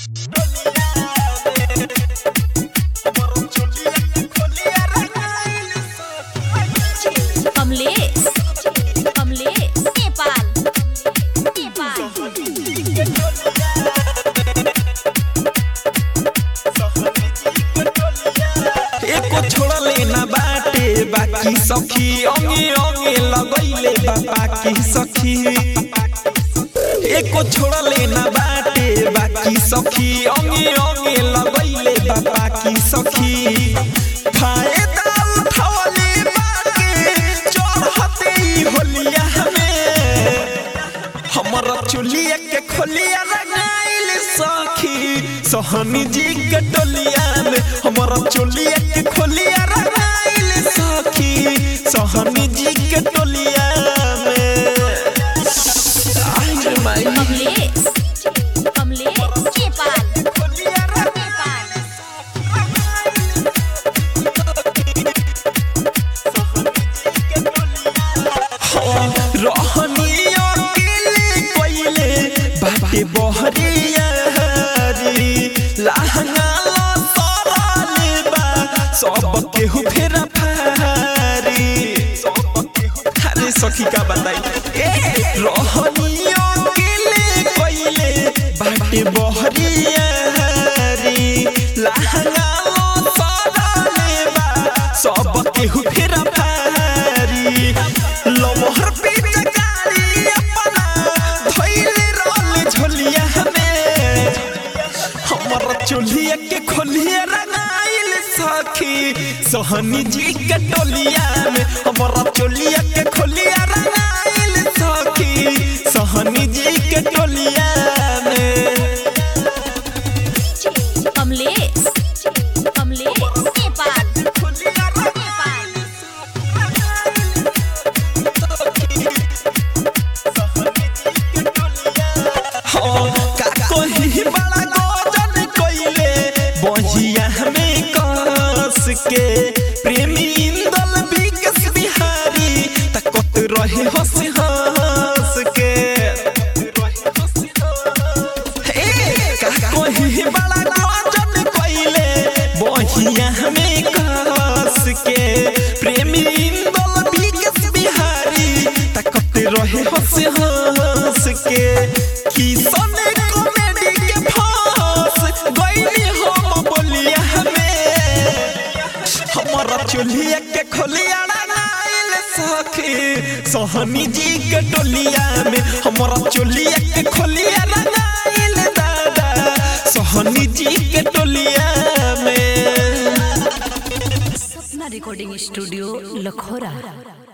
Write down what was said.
कमलेश कमलेश नेपाल नेपाल एको छोड़ले ना बाटे बाकी सखी अंगे अंगे लगैले बा बाकी सखी एको छोड़ले ना बाटे बाकी सखी अंगे अंगे लगैले बा बाकी सखी फायदा उठावले बाके चढ़ते ही होलिया में हमर चुलिया के खोलिया रंगाइल सखी सोहनी जी के टोलिया में हमर चुलिया के खोलिया रंगाइल सखी सोहनी जी के टोलिया में आई रे माई कमलेश कमलेश नेपाल खोलिया नेपाल रहनी अकेले कोइले बाटे बहरिया री लहंगा ला सरले बा सब केहू फेरा फारी अरे सखी का बताई ए रहनी अकेले कोइले बाटे बहरिया री लहंगा ला सरले बा सब केहू फेरा फारी लमहर पे गाड़ी अपना धइले रहले झोलिया में हमर चोलिया के खोलिया रंगाइल सखी सोहनी जी के टोलिया में हमर चोलिया के खोलिया रंगाइल सखी सोहनी जी के टोलिया में कमलेश कमलेश नेपाल खोलिया नेपाल का कोई बड़ा गोजन कोइले बहिया में कस के प्रेमी इंदल विकस बिहारी तकत रहे हंस हंस के ए, का कोई बड़ा गोजन कोइले बहिया में कस के प्रेमी इंदल विकस बिहारी तकत रहे हंस हंस के किसन कॉमेडी के फांस गइली हम बोलिया हमें हमारा चुलिया के खोलिया नाइल सखी सोहनी जी के टोलिया में हमारा चुलिया के खोलिया नाइल दादा सोहनी जी के टोलिया में सपना रिकॉर्डिंग स्टूडियो लखोरा